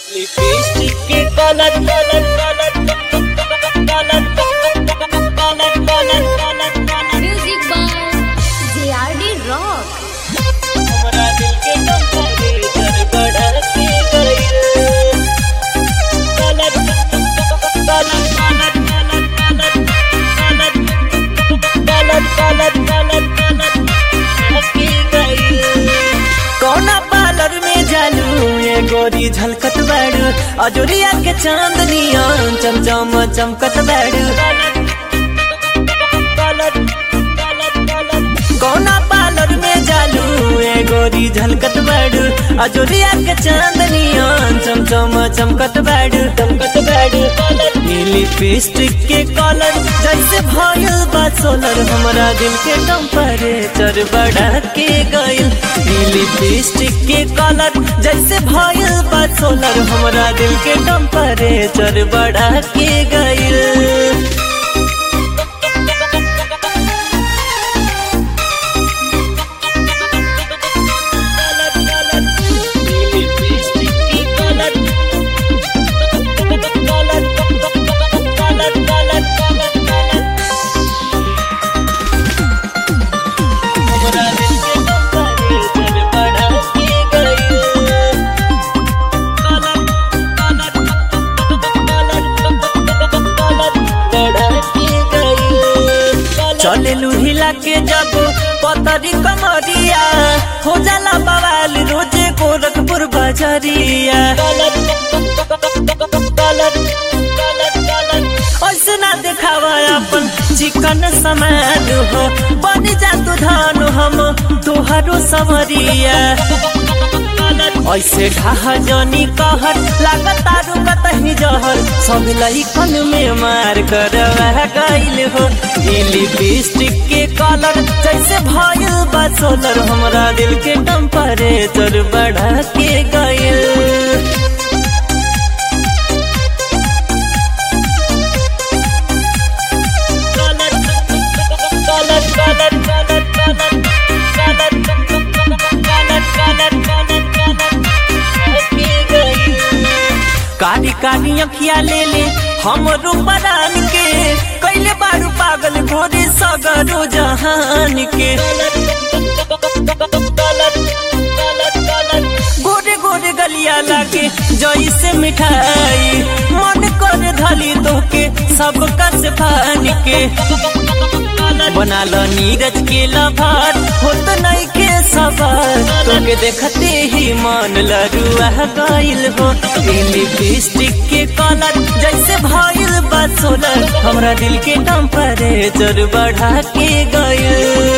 Lipstick के colour colour colour colour colour colour colour Music by JRD Rock. हमरा दिल के टेम्परेचर बढ़ा के गइल colour colour colour colour colour colour colour colour के गइल कौना पार्लर में जालू ये गोरी झलकत बाड़ू अजोरिया के चांदनिया चमचम चमकत बाड़ू कौना पार्लर में जालू ये गोरी झलकत बाड़ू अजोरिया के चांदनिया चमचम चमकत बाड़ू चमकत बाड़ू नीली लिपस्टिक के कलर जैसे भयल बा सोलर हमरा दिल के टेम्परेचर बढ़ा के गइल नीली लिपस्टिक के कलर जैसे भयल बा सोलर हमरा दिल के टेम्परेचर बढ़ा के गइल चले हिला के जब पतरी कमरिया हो जाला बवाल रोजे गोरखपुर बजरिया ऐसे ना देखावा अपन चिकन समान हो बन जा तू धान हम तुहारो समरिया ऐसे ढाहा जनी कहर लागत तारू कतही जहर सब लइकन में मार कर गइल हो ई लिपस्टिक के कलर जैसे भइल बा सोलर हमरा दिल के टेम्परेचर बढ़ा के गइल कारी कारी अखिया ले ले हम रूपरान के कैले बारू पागल गोरी सगरो जहान के गोरे गोरे गलिया लागे जैसे मिठाई मन कर धली तोके सब कस फान के बना लो नीरज के लभार होत नहीं के सवार तोके देखते ही मन लरुआ गइल हो लिपस्टिक के कलर जैसे भइल बा सोलर हमरा दिल के टेम्परेचर बढ़ा के गइल